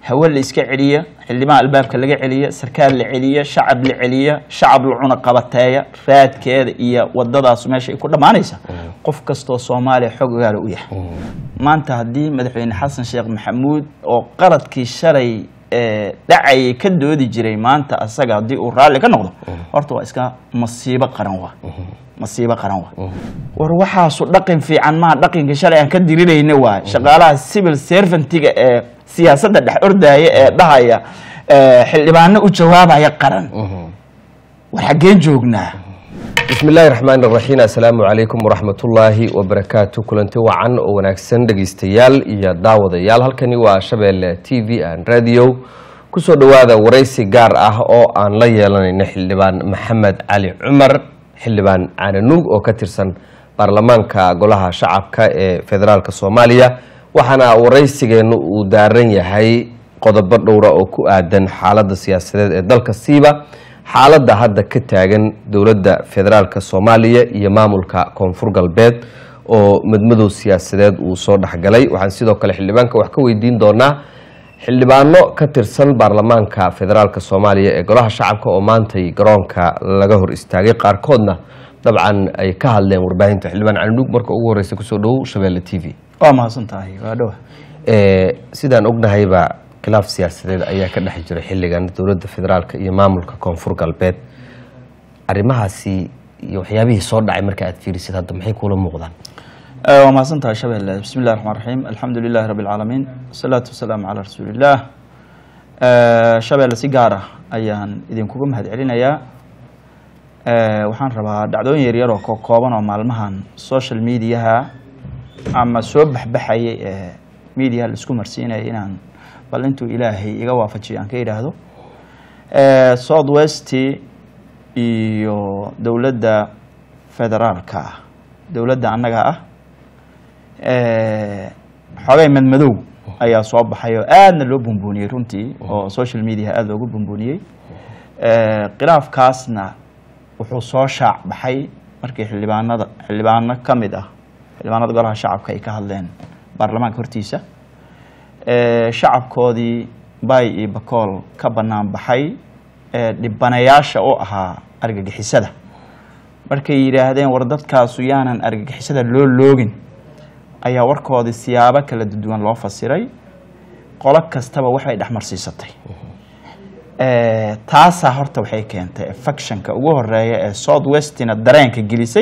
hawe la iska celiya xildhibaan albaabka laga celiya sarkaal la celiya shacab la celiya shacab la cuna qabateeya raadkeeda iyo wadadaas meesha ay ku dhammaanaysa qof kastoo soomaaliya xog ogaala u yahay maanta haddii madaxweyne xasan sheekh maxamuud oo qaladkii shalay ee dhacayay ka doodi jiray maanta asaga haddii uu raalli ka noqdo horta waa iska masiibo qaran waa masiibo qaran waa war waxaasu dhaqan fiican maa dhaqanka shalay aan ka dirirayna waay shaqaalaha civil servantiga ee siyaasadda dhex ordaya ee dhahaya ee xildhibaano u jawaabaya qaran war xaggeen joognaa bismi illaahi raxmaan iraxiim assalaamu calaykum waraxmatullaahi wabarakaatu kulanti wacan oo wanaagsan dhegeystayaal iyo daawadayaal halkani waa shabeelle t v an radio kusoo dhowaada waraysi gaar ah oo aan la yeelanayno xildhibaan maxamed cali cumar xildhibaan caananuug oo ka tirsan baarlamaanka golaha shacabka ee federaalk soomaaliya waxaana waraysigeennu uu daaran yahay qodobo dhowra oo ku aadan xaaladda siyaasadeed ee dalka siiba xaaladda hadda ka taagan dowladda federaalk soomaaliya iyo maamulka koonfur galbeed oo madmadow siyaasadeed uu soo dhexgalay waxaan sidoo kale xildhibaanka wax ka weydiin doonaa xildhibaano ka tirsan baarlamaanka federaalk soomaaliya ee golaha shacabka oo maantay garoonka laga hor istaagay qaarkoodna dabcan ay ka hadleen warbaahinta xildhibaan calinduug marka ugu horeysa kusoo dhowow shabeelle t v waa mahadsan tahay waa dhowa sidaan ognahayba khilaaf siyaasadeed ayaa ka dhex jira xilligan dowladda federaalk iyo maamulka koonfur galbeed arrimahaasi iyo waxyaabihii soo dhacay marka aad fiirisid hadda maxay kuula muuqdaan waa mahadsan tahay shabeelle bismi illahi raxmaan raxiim alxamdu lilahi rabbi alcaalamiin wasalaatu wasalaamu calaa rasuulillaah shabeelle si gaar ah ayaan idinkuga mahad celinayaa waxaan rabaa dhacdooyin yaryar oo kooban oo maalmahan social mediaha ama soo baxbaxayay ee mediaha laisku marsiinaya inaan bal intuu ilaahay iga waafajiyo aan ka yidhaahdo south west iyo dowladda federaalka ah dowladda annaga ah xoogay madmadow ayaa soo baxay oo aadna loo bumbuuniyey runtii oo social media aada loogu bumbuuniyey khilaafkaasna wuxuu soo shaac baxay markii xildhibaanada xildhibaano ka mid ah xildhibaanada golaha shacabka ay ka hadleen baarlamaanka hortiisa shacabkoodii bay iyo bakool ka bannaan baxay dhibanayaasha u ahaa argagixisada markay yidhaahdeen war dadkaasu yaanan argagixisada loo loogin ayaa warkoodii siyaabo kala duwan loo fasiray qolo kastaba waxay dhexmarsiisatay taasaa horta waxay keentay factionka ugu horeeya ee south westina dareenka gelisay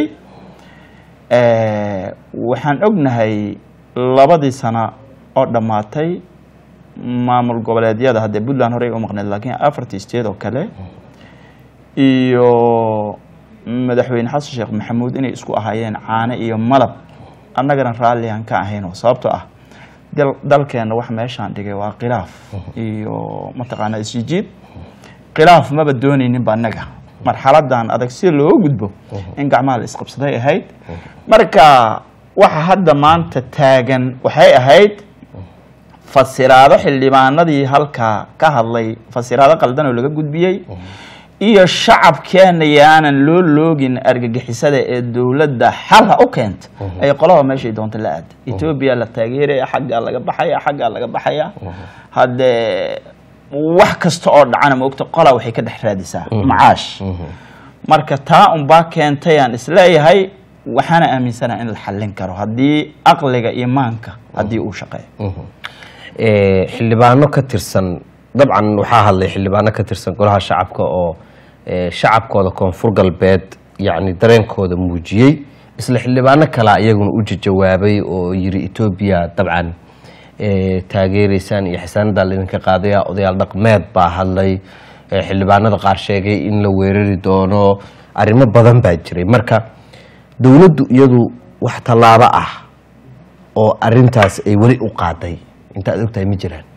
waxaan ognahay labadii sano oo dhammaatay maamul goboleedyada haddee puntland horey u maqneed laakiin afartii state oo kale iyo madaxweyne xasan sheekh maxamuud inay isku ahaayeen caano iyo malab annagana raalli aan ka ahayno sababtoo ah dalkeenna wax meeshaan dhigay waa khilaaf iyo mataqaanaa isjijiid khilaaf maba doonayninba annaga marxaladan adag si looga gudbo in gacmaha la isqabsaday ahayd marka waxa hadda maanta taagan waxay ahayd fasiraado xildhibaanadii halkaa ka hadlay fasiraado qaldan oo laga gudbiyey iyo shacabkeena yaanan loo loogin argagixisada ee dowladda xalha u keenta ay qolaba meeshay doonta la aada etoobiya la taageeraya xaggaa laga baxaya xaggaa laga baxaya haddee wax kasta oo dhacana maogta qolaa waxay ka dhex raadisaa macaash marka taa unbaa keentayaan isleeyahay waxaana aaminsanaha in la xallin karo haddii aqliga iyo maanka haddii uu shaqeeyo xildhibaano ka tirsan dabcan waxaa hadlay xildhibaano ka tirsan golaha shacabka oo shacabkooda koonfur galbeed yacni dareenkooda muujiyey isla xildhibaano kalea iyaguna u jawaabay oo yiri etoobiya dabcan taageereysaan iyo xisaanadaa laydinka qaadaya odayaal dhaqmeed baa hadlay xildhibaanada qaar sheegay in la weerari doono arrimo badan baa jiray marka dowladdu iyadu wax tallaabo ah oo arintaas ay weli u qaaday intaad ogtahay ma jiraan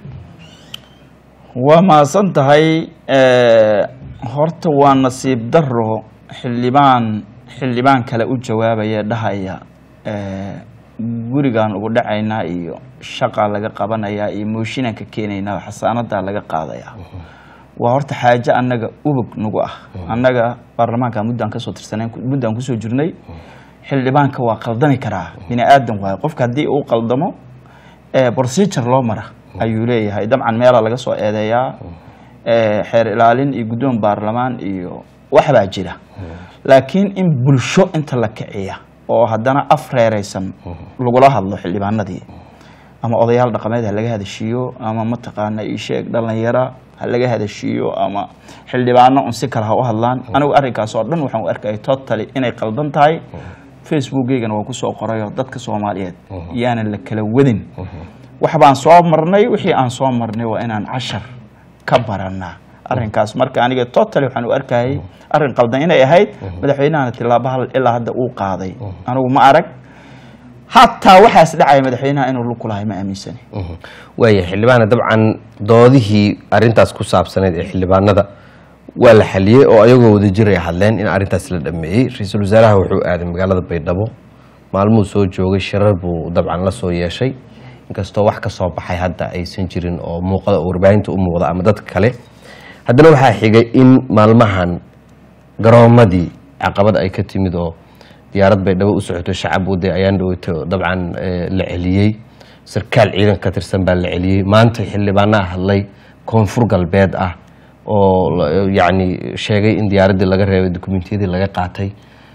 waa mahadsan tahay horta waa nasiib daro xildhibaan xildhibaan kale u jawaabaya dhahaya gurigaan ugu dhacaynaa iyo shaqaa laga qabanayaa iyo mooshinaan ka keenaynaa xasaanadaa laga qaadayaa waa horta xaaje annaga ubog nagu ah annaga baarlamaanka muddaan kasoo tirsaneen muddaan kusoo jirnay xildhibaanka waa qaldami karaa bini aadan waayo qofka haddii uu qaldamo procedure loo mara ayuu leeyahay dabcan meela laga soo eedeeyaa eh, xeer ilaalin iyo guddoon baarlamaan iyo waxbaa jira laakiin in bulsho inta la kiciya oo haddana af reeraysan lagula hadlo xildhibaanadii ama odayaal dhaqameed ha laga hadashiiyo ama mataqaana isheeg dhalinyaro ha laga hadashiiyo ama xildhibaano un si kale ha u hadlaan anigu arrinkaas oo dhan waxaan u arkaya totally inay qaldan tahay facebookaygana waa kusoo qorayoo dadka soomaaliyeed yaanan la kala wadin wax baan soo marnay wixii aan soo marnay waa inaan cashar ka baranaa arrinkaas marka aniga totally waxaan u arkayay arrin qaldan inay ahayd madaxweynahana tilaabo hal ilaa hadda uu qaaday anigu ma arag hataa waxaas dhacaya madaxweynaha inuu lug ku lahay ma aaminsani waaya xildhibaana dabcan doodihii arintaas ku saabsaneyd ee xildhibaanada waa la xaliyey oo ayagoo wada jir ay hadleen in arintaas la dhameeyey ra-iisul wasaaraha wuxuu aaday magaalada baydhabo maalmuhu soo joogay shirar buu dabcan la soo yeeshay inkastoo wax ka soo baxay hadda aysan jirin oo muuqada oo warbaahinta u muuqda ama dadka kale haddana waxaa xigay in maalmahan garoomadii caqabad ay ka timid oo diyaarad baydhabo u socoto shacab waday ayaan dhaweyto dabcan eh, la celiyey sarkaal ciidan ka tirsan baa la celiyey maanta xildhibaanaa hadlay koonfur galbeed ah oo la- yacni sheegay in diyaaraddii laga reebay dukumentiyadii laga qaatay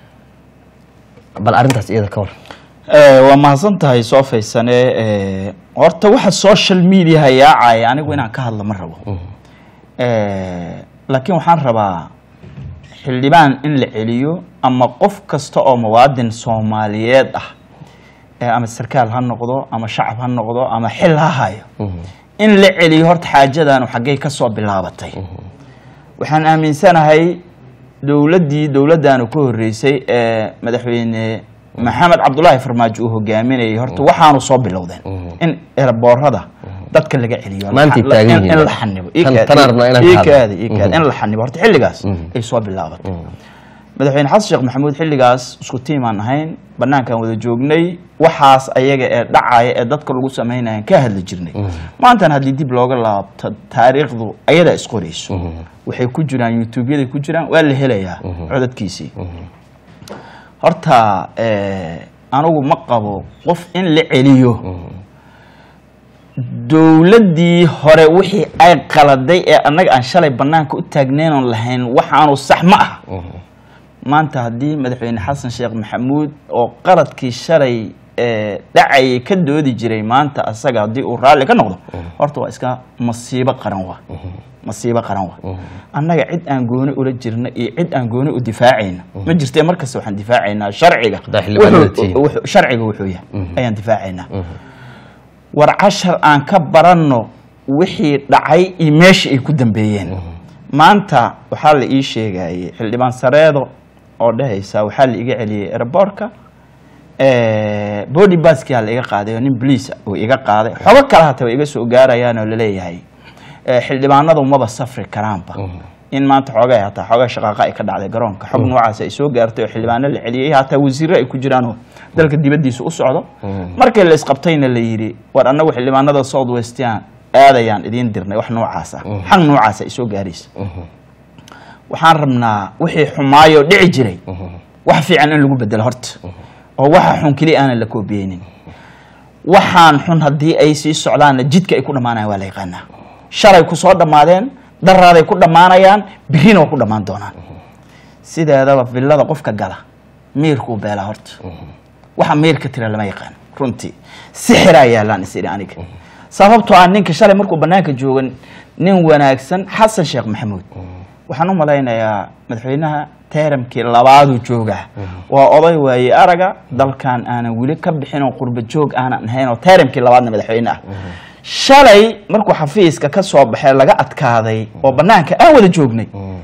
bal arrintaas iyada ka war Eh, waa mahadsan tahay soo faysane eh, horta waxa social media hayaacaya anigu inaan ka hadlo ma rabo Eh, laakiin waxaan rabaa xildhibaan in la celiyo ama qof kasta oo muwaadin soomaaliyeed ah eh, ama sarkaal ha noqdo ama shacab ha noqdo ama xil ha hayo in la celiyo horta xaajadaanu xaggay ka soo bilaabatay waxaan aaminsanahay dowladdii dowladdaanu ka horreysay ee madaxweyne maxamed cabdulaahi farmaajo uu hogaaminayay horta waxaanu soo bilowdeen in eraboorada dadka laga celiyo Maantay La- taagan in- yihiin. in la xanibo Tan- tan arabnaa inaan ka ii hadlo. kaadi ii kaadi in la xanibo horta xilligaas ay soo bilaabatay madaxweyne xasan sheekh maxamuud xilligaas isku tiimaan ahayn banaankaan wada joognay waxaas ayaga ee dhacaya ee dadka lagu samaynayan ka hadli jirnay maantana haddii dib looga laabto taariikhdu ayadaa isqorayso waxay ku jiraan youtube-yaday ku jiraan waa la helayaa codadkiisii horta eh, anigu ma qabo qof in la celiyo dowladdii hore wixii ay qaladay ee annaga aan shalay banaanka u taagnaynoon lahayn waxaanu sax ma ah maanta haddii madaxweyne xasan sheekh maxamuud oo qaladkii shalay ee dhacayay ka doodi jiray maanta asaga haddii uu raalli ka noqdo horta waa iska masiibo qaran wa masiibo qaran wa annaga cid aan gooni ula jirna iyo cid aan gooni u difaacayna ma jirtee markasta waxaan difaacaynaa sharciga Haddaa xildhibaanada wuxuu- tihiin. wuxuu- sharciga wuxuu yahay ayaan difaacaynaa war cashar aan ka baranno wixii dhacay iyo meeshii ay ku dambeeyeen maanta waxaa la ii sheegayay xildhibaan sareedo oo dhehaysa waxaa la iga celiyey airboortka body baskia la iga qaaday oo nin boliis uu iga qaaday xogo kale hata way iga soo gaarayaan oo laleeyahay eh, xildhibaanadu maba safri karaanba in maanta xoogaa hataa xoogaa shaqaaqa ay ka dhacday garoonka xog noocaas ay soo gaartay oo xildhibaano la celiyey hataa wasiirro ay ku jiraan oo dalka dibaddiisa u socdo markii la isqabtayna la yidhi war annagu xildhibaanada south westian aadayaan idiin dirnay wax noocaas ah xaq noocaas ay soo gaaraysa waxaan rabnaa wixii xumaayoo dhici jiray wax fiican in lagu bedelo horta oo waxa xun keliya aanan la koobiyeynin waxaan xun haddii ay sii socdaanna jidka ay ku dhammaanayan waa la yaqaanaa shalay ku soo dhammaadeen daraaday ku dhammaanayaan birina waa ku dhammaan doonaan sideedaba villada qofka gala miirkuu beelaa horta waxa miirka tira lama yaqaan runtii sixiraa yaallaan is idhi aniga sababtoo ah ninka shalay markuu banaanka joogan nin wanaagsan xasan sheekh maxamuud waxaan u malaynayaa madaxweynaha teeramkii labaaduu joogaa waa oday waaye araga dalkan aanan weli ka bixin oo qurba joog aanan ahayn oo teeramkii labaadna madaxweyne ah shalay markuu xafiiska ka soo baxay laga adkaaday oo banaanka aan wada joognay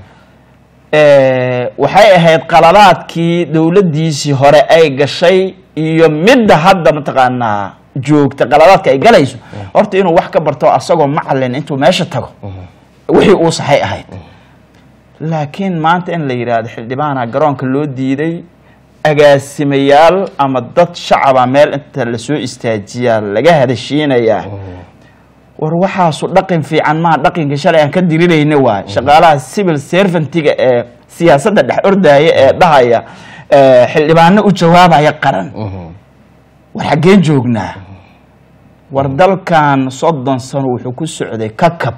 Eh, waxay ahayd qaladaadkii dowladdiisii hore ay gashay iyo midda hadda mataqaanaa joogta qaladaadka ay galayso horta inuu wax ka barto asagoo macalin intuu meesha tago wixii uu saxay ahayd laakiin maanta in la yidhaahdo xildhibaana garoonka loo diiday agaasimayaal ama dad shacaba meel inta lasoo istaajiyaa laga hadashiinayaa war waxaasu dhaqan fiican maa dhaqanka shalay aan ka dirirayna waay shaqaalaha civil servantiga ee siyaasadda dhex ordaya ee dhahaya eh, xildhibaano u jawaabaya qaran war xaggeen joognaa war dalkan soddon sano wuxuu ku socday kakab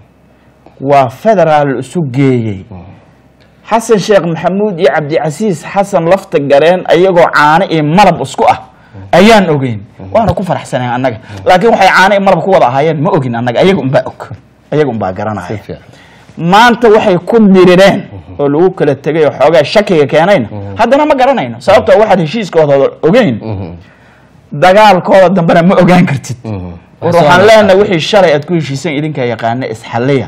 waa federaal isu geeyey xasan sheekh maxamuud iyo cabdicasiis xasan lafta gareen ayagoo caano iyo malab isku ah ayaan ogeyn waana ku faraxsanayn annaga laakiin waxay caano iyo malab ku wada ahaayeen ma ogin annaga ayaga unbaa og ayaga unbaa garanaya maanta waxay ku dirireen oo lagu kala tegay oo xoogaa shakiga keenayna haddana ma garanayno sababtoo waxaad heshiiskooda ogeyn dagaalkooda dambena ma ogaan kartid war waxaan leenahay wixii shalay aad ku heshiisan idinkaa yaqaana isxalliya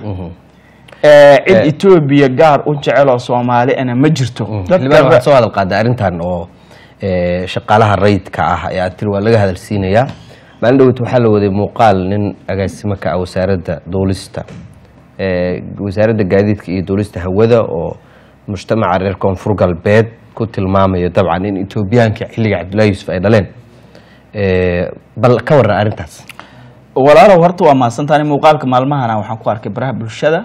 cid etoobiya gaar u jecel oo soomaali ana ma jirto xildhibaan waxaad soo hadal qaaday arrintan oo shaqaalaha rayidka ah ee aad tiri waa laga hadalsiinayaa maalin dhoweyt waxaa la waday muuqaal nin agaasimo ka ah wasaaradda duulista wasaaradda gaadiidka iyo duulista hawada oo mujtamaca reer koonfur galbeed ku tilmaamayo dabcan in etoobiyaanka xilliga cabdullahi yuusuf ay dhaleen bal ka warran arrintaas walaalow horta waa mahadsantaani muuqaalka maalmahana waxaan ku arkay baraha bulshada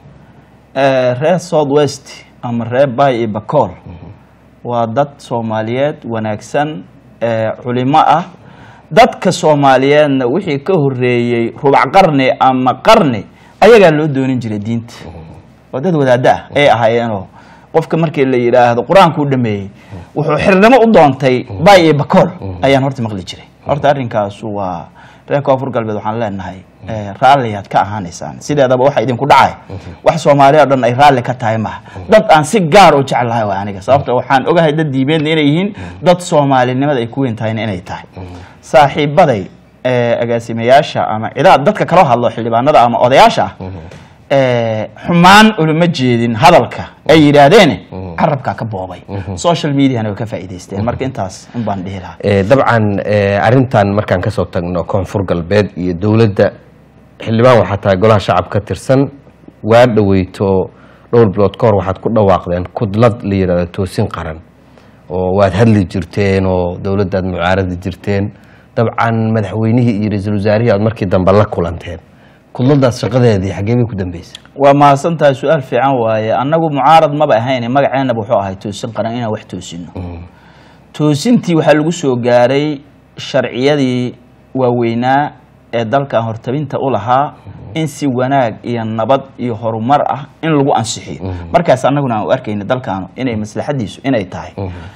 reer south west ama reer bay iyo bacool waa dad soomaaliyeed wanaagsan culimo ah dadka soomaaliyeedna wixii ka horeeyey rubac qarni ama qarni ayagaa loo doonin jiray diinta waa dad wadaaddo ah ay ahaayeenoo qofka markii la yidhaahdo qur-aanku u dhameeyey wuxuu xirnimo u doontay bay iyo bacool ayaan horta maqli jiray horta arrinkaasu waa reer koonfur galbeed waxaan leenahay raalliyaad ka ahaanaysaan sideedaba waxa idinku dhacay wax soomaaliya o dhan ay raalli ka tahay maha dad aan si gaar u jeclahay waa aniga sababto waxaan ogahay dad diibeedna inay yihiin dad soomaalinimada ay ku weyn tahayna inay tahay saaxiibaday agaasimayaasha ama cidaa dadka kaloo hadlo xildhibaanada ama odayaasha ah xumaan ulama jeedin hadalka ay yidhaahdeene carabkaa ka boobay social mediana way ka faa'iidaysteen marka intaas un baan dhihi lahaa dabcan arrintan markaan kasoo tagno koonfur galbeed iyo dowladda xildhibaan waxaa tahay golaha shacab ka tirsan waa dhaweyto dhowr bilood ka hor waxaad ku dhawaaqdeen kudlad la yidhahdo toosin qaran oo waad hadli jirteen oo dowladdaad mucaaradi jirteen dabcan madaxweynihii iyo ra-iisul wasaarihii aad markii dambe la kulanteen kudladaas shaqadeedii xaggee bay ku dambeysay waa mahadsan tahay su-aal fiican waaye annagu mucaarad maba ahayn magaceenaba wuxuu ahay toosin qaran inaan wax toosino toosintii waxaa lagu soo gaaray sharciyadii waaweynaa ee dalkan hortabinta u lahaa in si wanaag iyo nabad iyo horumar ah in lagu ansixiyo markaas annaguna aan u arkayna dalkaanu inay maslaxadiisu inay tahay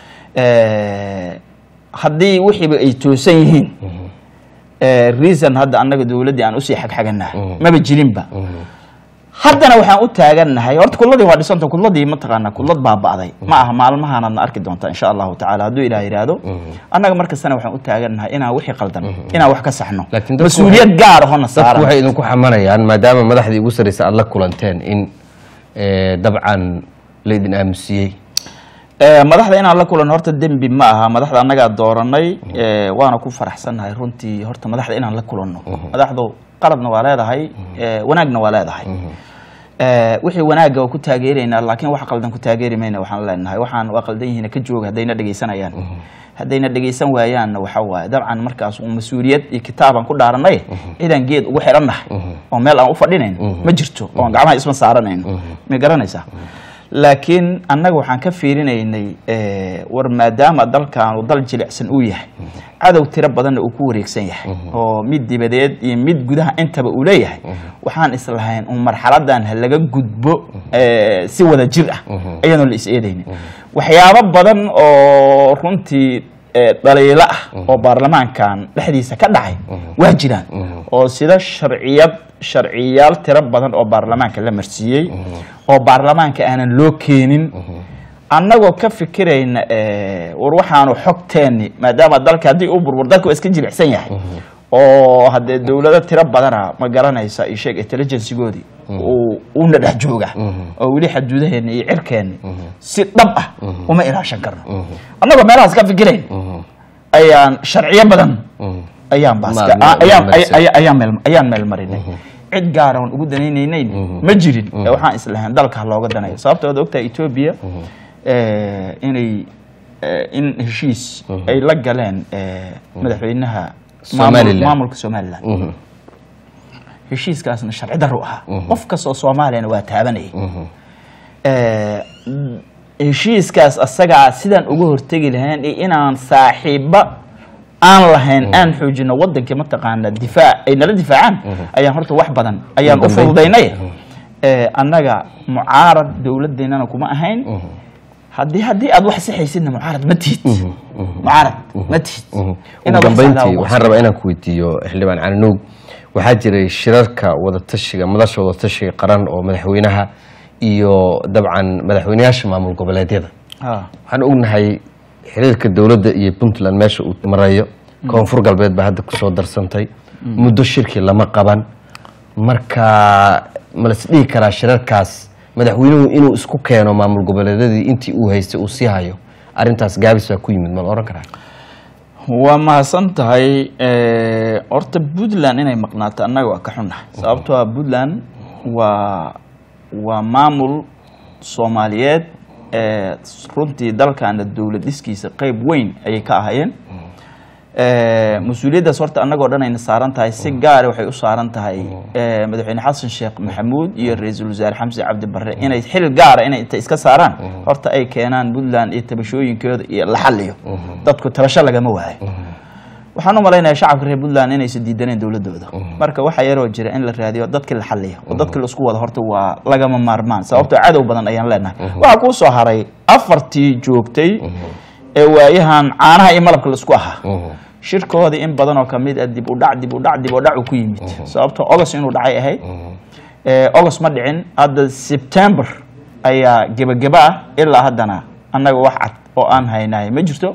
haddii wixiiba ay toosan yihiin reason hadda annaga dowladdii aan usii xagxaganahay maba jirinba haddana waxaan u taagannahay horta kudladii waa dhisanta kudladii mataqaanaa kudlad baaba'day ma aha maalmahaanaadna arki doontaa insha allahu tacala hadduu ilaah yidhaahdo annaga markastana waxaan u taagannahay inaan wixii qaldan inaan wax ka saxno Laakiin dadku mas-uuliyad gaar ahona dadku saaran waxay idinku xamanayaan maadaama madaxdii ugu sarreysa aad la kulanteen in eh, dabcan laydin aamusiyey Eh, madaxda inaan la kulan horta dembi ma aha madaxda annagaa dooranay eh, waana ku faraxsannahay runtii horta madaxda inaan la kulanno madaxdu qaladna waa leedahay eh, wanaagna waa leedahay Eh, wixii wanaagga waa ku taageeraynaa laakiin wax qaldan ku taageeri mayna waxaan leenahay waxaan waa qaldan yihiin ka jooga haddayna dhegaysanayaan haddayna dhegaysan waayaanna waxa waaye dabcan markaas uu mas-uuliyad iyo kitaabaan ku dhaaranay cidaan geed ugu xirannahay oo meel aan u fadhinayn ma jirto oo aan gacmaha isma saaranayno ma garanaysaa laakiin annaga waxaan ka fiirinaynay eh, war maadaama dalkaanu dal jilicsan uu yahay cadow tiro badanna uu ku wareegsan yahay oo mid dibadeed iyo mid gudaha intaba uu leeyahay waxaan islahayn un marxaladan ha laga gudbo eh, si wada jir ah ayaanoo la is eedaynin waxyaabo badan oo runtii eh, dhaliilo ah oo baarlamaankan dhexdiisa ka dhacay waa jiraan oo sida sharciyad sharciyaal tiro badan oo baarlamaanka la marsiiyey oo baarlamaanka aanan loo keenin annagoo ka fikirayna eh, war waxaanu xogteenni maadaama dalka haddii u burbur dalka waa iska jilicsan yahay oo haddee dowlado tiro badana ma garanaysa iyo sheeg intelligencegoodii uu uuna dhex jooga oo weli xaduudaheenni iyo cirkeenni si dhab ah uma ilaashan karno annagoo meelahaas ka fikirayn ayaan sharciyo badan ayaan baaska Ma- ma- ayaan ma- ay- ay- ayaan meel ayaan meel marinay cid gaara oon ugu danaynaynayna ma jirin ee waxaan islahayn dalka ha looga danayo sababta waad ogtahay etoobiya eh, inay eh, in heshiis ay la galeen eh, madaxweynaha maamul- Somaliland. maamulka somaliland heshiiskaasna sharci darro ahaa qof kastoo soomaaliyana waa taabanayay Eh, heshiiskaas asagaa sidaan uga hortegi lahayn iyo inaan saaxiiba aan lahayn aan xoojino wadankii mataqaana difaac ay nala difaacaan ayaan horta wax badan ayaan u dambeyntii. fududaynay Eh, annaga mucaarad dowladeennana kuma ahayn haddii haddii aad wax sixaysidna mucaarad ma tihid mucaarad ma tihid ugu Inaad wax dambeyntii saxdaa waxaan rabaa inaan ku weydiiyo xildhibaan cali nuug waxaa jiray shirarka wadatashiga madasha wadatashiga qaran oo madaxweynaha iyo dabcan madaxweynayaasha maamul goboleedyada Ah, waxaan ognahay xiriirka dowladda iyo puntland meesha uu marayo koonfur galbeed baa hadda kusoo darsantay muddo shirki lama qaban marka ma las dhihi karaa shirarkaas madaxweynuhu inuu isku keeno maamul goboleedyadii intii uu haystay uu sii hayo arrintaas gaabis baa ku yimid ma la ohan karaa waa mahadsan tahay Eh, horta puntland inay maqnaato annaga waa ka xunnahay sababtoo ah puntland waa waa maamul soomaaliyeed ee runtii dalkaana dowlad dhiskiisa qeyb weyn ayay ka ahayeen Eh, mas-uuliyaddaas horta annagoo dhan ayna saaran tahay si gaara waxay u saaran tahay eh, madaxweyne xasan sheekh maxamuud iyo ra-iisul wasaare xamse cabdi barre inay xil gaara inay inta iska saaraan horta ay keenaan puntland iyo tabashooyinkooda iyo la xaliyo dadku tabasho lagama waayo waxaan u malaynayaa shacabka reer puntland inaysan diidaneen dowladooda marka waxaa yaroo jira in la raadiyo dadkii la xaliyo oo dadkii laisku wada horta waa lagama maarmaan sababtoo cadow badan ayaan leenahay waxaa kuu soo haray afartii joogtay ee waayahan caanaha iyo malabka laisku ahaa shirkoodii in badan oo kamid ah dib u dhac dib u dhac dib u dhac uu ku yimid sababtoo ogos inuu dhacay ahayd Eh, ogos ma dhicin hadda september ayaa gebageba ah ilaa haddana annaga wax cad oo aan haynahay ma jirto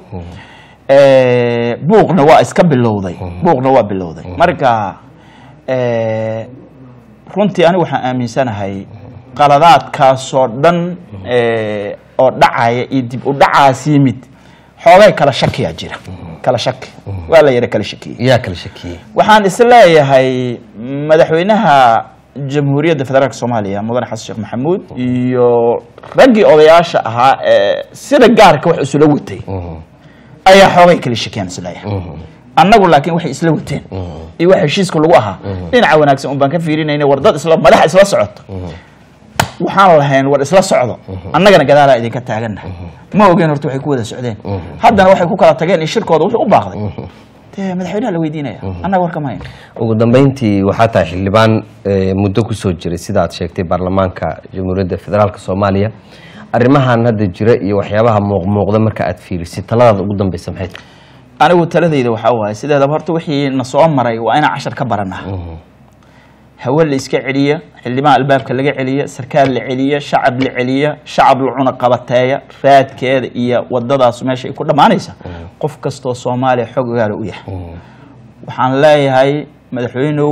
Eh, buuqna waa iska bilowday buuqna waa bilowday marka eh, runtii anigu waxaan aaminsanahay qaladaadkaasoo dhan eh, oo dhacaya iyo dib u dhacaas yimid xoogay kala shakiyaa jira kala shaki waa la yara kala shakiyey yaa kala shakiyey waxaan isleeyahay madaxweynaha jamhuuriyadda federaalk soomaaliya mudane xasan sheekh maxamuud iyo raggii odayaasha ahaa ee sida gaarka wax isula watay ayaa xoogay kala shakiyaan isleeyahay annagu laakiin waxay isla wateen iyo wax heshiiska lagu ahaa dhinaca wanaagsan un baan ka fiirinayna war dad isla madax isla socoto waxaan lahayn war isla socdo annagana gadaalaa idinka taaganna ma ogeen horta waxay ku wada socdeen haddana waxay ku kala tageen iyo shirkooda wuxuu u baaqday dee madaxweynaha la weydiinaya annaga war kama hayn ugu dambeyntii waxaa tahay xildhibaan eh, muddo kusoo jiray sida aad sheegtay baarlamaanka jamhuuriyadda federaalk soomaaliya arrimahan hadda jira iyo waxyaabaha muuqmuuqda marka aad fiirisid taladaada ugu dambeysa maxay tahay anigu taladayda waxaa waaye sideedaba horta wixii na soo maray waa inaan cashar ka baranaa hawe la iska celiya xildhibaan albaabka laga celiya sarkaal la celiya shacab la celiya shacab la cuna qabateeya raadkeeda iyo wadadaas meesha ay ku dhammaanaysa qof kastoo soomaaliya xog ogaala u yahay waxaan leeyahay madaxweynow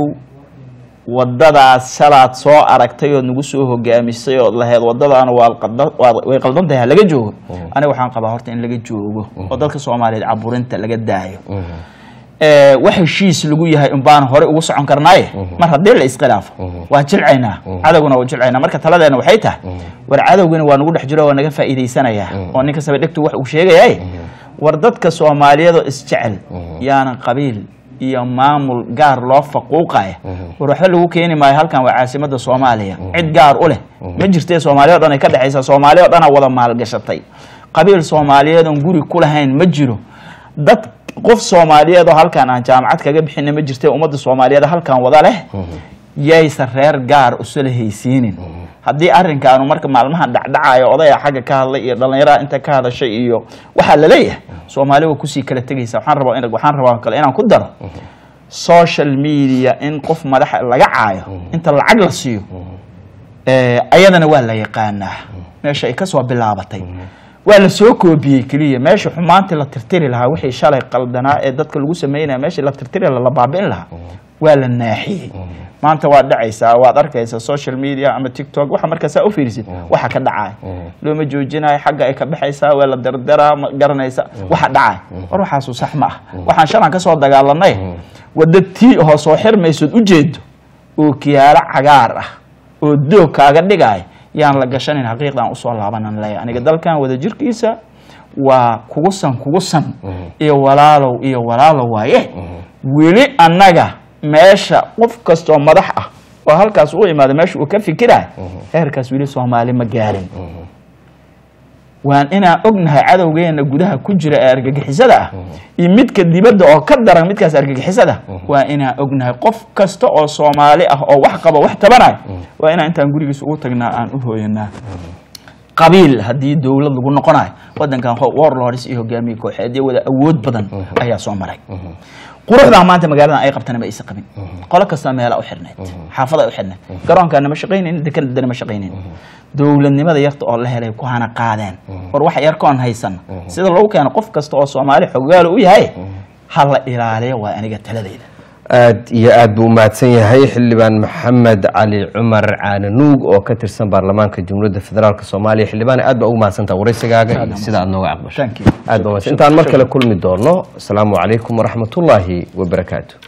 wadadaas shalaad soo aragtay ood nagu soo hogaamisay ood lahayd wadadaana waa qaldan- waa- way qaldan tahay ha laga joogo aniga waxaan qabaa horta in laga joogo oo dadka soomaaliyeed caburinta laga daayo Eh, wax heshiis lagu yahay un baan hore ugu socon karnaaye mar haddii la iskhilaafo waa jilcaynaa cadowguna waa jilcaynaa marka taladeena waxay tahay war cadowgana waa nagu dhex jiro waa naga faa'iidaysanayaa oo ninka saba dhegtu wax uu sheegayaye war dadka soomaaliyeed oo isjecel yaanan qabiil iyo maamul gaar loo faquuqaya war waxba lagu keeni maayo halkan waa caasimada soomaaliya cid gaar u leh ma jirtee soomaaliya o dhan ay ka dhexaysa soomaaliya o dhanaa wada maalgashatay qabiil soomaaliyeed oon guri ku lahayn ma jiro dad qof soomaaliyeed oo halkan aan jaamacad kaga bixina ma jirte ummadda soomaaliyeed halkan wada leh yaysan reer gaar usala haysiinin haddii arrinkaanu marka maalmahan dhacdhacayo odaya xagga ka hadlay iyo dhallinyaraha inta ka hadashay iyo waxaa la leeyahay soomaali waa kusii kala tegaysa waxaan rabaa in waxaan rabaa kale inaan ku daro social media in qof madaxa laga caayo inta lacag la siiyo eh, ayadana waa la yaqaanaa meesha ay kasoo bilaabatay waa la soo koobiyey keliya meesha xumaantii la tirtiri lahaa wixii shalay qaldanaa ee dadka lagu sameynaya meeshii la tirtiri lahaa la baabi'in lahaa waa la naaxiyey maanta waad dhacaysaa waad arkaysaa social media ama tiktok waxa markaasaa u fiirisid waxa ka dhacaya looma joojinayo xagga ay ka baxaysaa waa la dardaraa ma garanaysa waxa dhacaya war waxaasu sax ma ah waxaan shalan ka soo dagaalanay wadda tii oo soo xirmaysood ujeedo oo kiyaalo cagaar ah oo doog kaaga dhigaya yaan la gashanin xaqiiqdan usoo laabanan leeya aniga dalkan wada jirkiisa waa kugu san kugu san iyo walaalow iyo walaalow waaye weli annaga meesha qof kastoo madax ah oo halkaas u imaada meesha uu ka fikiraya heerkaas weli soomaali ma gaarin waan inaan ognahay cadowgeena gudaha ku jira ee argagixisada ah iyo midka dibadda oo ka daran midkaas argagixisada waa inaan ognahay qof kasta oo soomaali ah oo wax qaba wax tabanayo waa inaan intaan gurigiis ugu tagnaa aan u hooyanaa qabiil haddii dowlad lagu noqonayo wadankan warlords iyo hogaamiye kooxeedyo wada awood badan ayaa soo maray quruxdaa maanta magaaladan ay qabtana ma aysan qabin qolo kasta meela u xirnayd xaafada u xirnayd garoonkaana ma shaqaynayn dekanadana ma shaqaynayn dowladnimada yarta oo la helay ku hana qaadeen war wax yarkoon haysan sida lagu keeno qof kasta oo soomaali xogaalo u yahay ha la ilaaliyo waa aniga taladayda aad iyo aad buu umahadsan yahay xildhibaan maxamed cali cumar caananuug oo ka tirsan baarlamaanka jamhuuriyadda federaalk soomaaliya xildhibaan aad baa ugu mahadsantaha waraysigaaga iyo sida aad nooga aqbashay Thank you. aad baa umahadsan intaan mar kale kulmi doono asalaamu calaykum waraxmatullaahi wabarakaatu